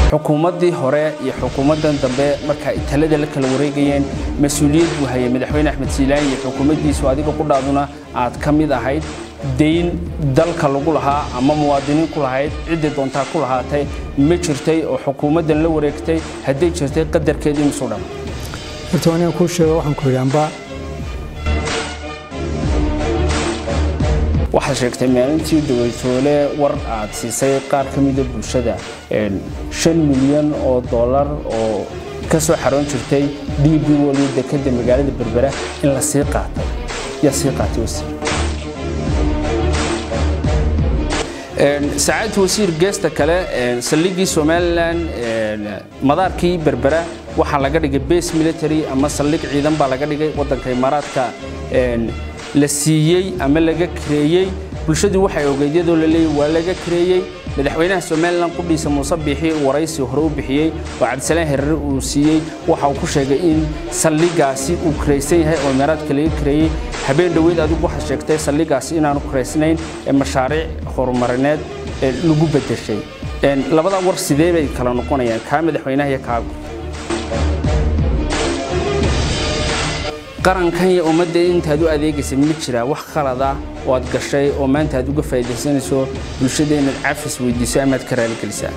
xukuumaddii hore iyo xukuumaddan dambe marka ay talada la kala wareegayeen mas-uuliyad buu hayay madaxweyne axmed siilaan iyo xukuumaddiisu adiga qudhaaduna aad ka mid ahayd dayn dalka lagu lahaa ama muwaadiniin ku lahayd ciddii doontaa ku lahaatay ma jirtay oo xukuumaddan la wareegtay hadday jirtay qadarkeedii misuu dhan horta aniga kuu sheego waxaan ku yidhi amba waxaad sheegtay maalintii dawaytoole war aad siisay qaar ka mida bulshada shan milyan oo dollar oo ka soo xaroon jirtay d b waliyo dekadda magaalada berbera in la sii qaatay yaa sii qaatay wasiir saacadda wasiir geesta kale saldhiggii somalilan madaarkii berbera waxaa laga dhigay base military ama saldhig ciidan baa laga dhigay waddanka imaaraadka la siiyey ama laga kareeyey bulshadu waxay ogeyd iyadoo la leeyay waa laga kareeyey madaxweynaha somalilan qudhiisa muuse biixi waraysi hore u bixiyey oo cabdisalaan herare uu siiyey waxa uu ku sheegay in saldhigaasi uu karaysan yahay oo imaaraadka laga kareeyey habeen dhoweyd adigu waxaad sheegtay saldhigaasi inaanu karaysnayn ee mashaariic horumarineed lagu bedeshay labada war sidee bay kala noqonayaan kaa madaxweynaha iyo kaagu qarankan iyo ummadda intaad u adeegaysa ma jiraa wax khalada oo aad gashay oo maanta aad uga faa'iidaysanayso bulshada inaad cafis weydiiso amaad ka raaligelisaa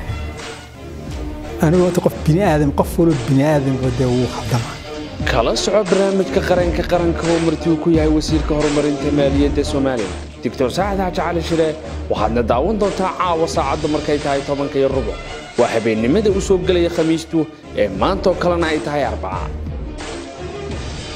anigu horta qof bini aadam qof walba bini aadamka dee wuu khaldama kala soco barnaamijka qaranka qaranka oo martii uu ku yahay wasiirka horumarinta maaliyadda soomaaliya doctor saacad xaaji cali shire waxaadna daawan doontaa caawa saacadda markay tahay tobanka iyo rubuc waa habeennimada u soo gelaya khamiistu ee maantaoo kalena ay tahay arbaca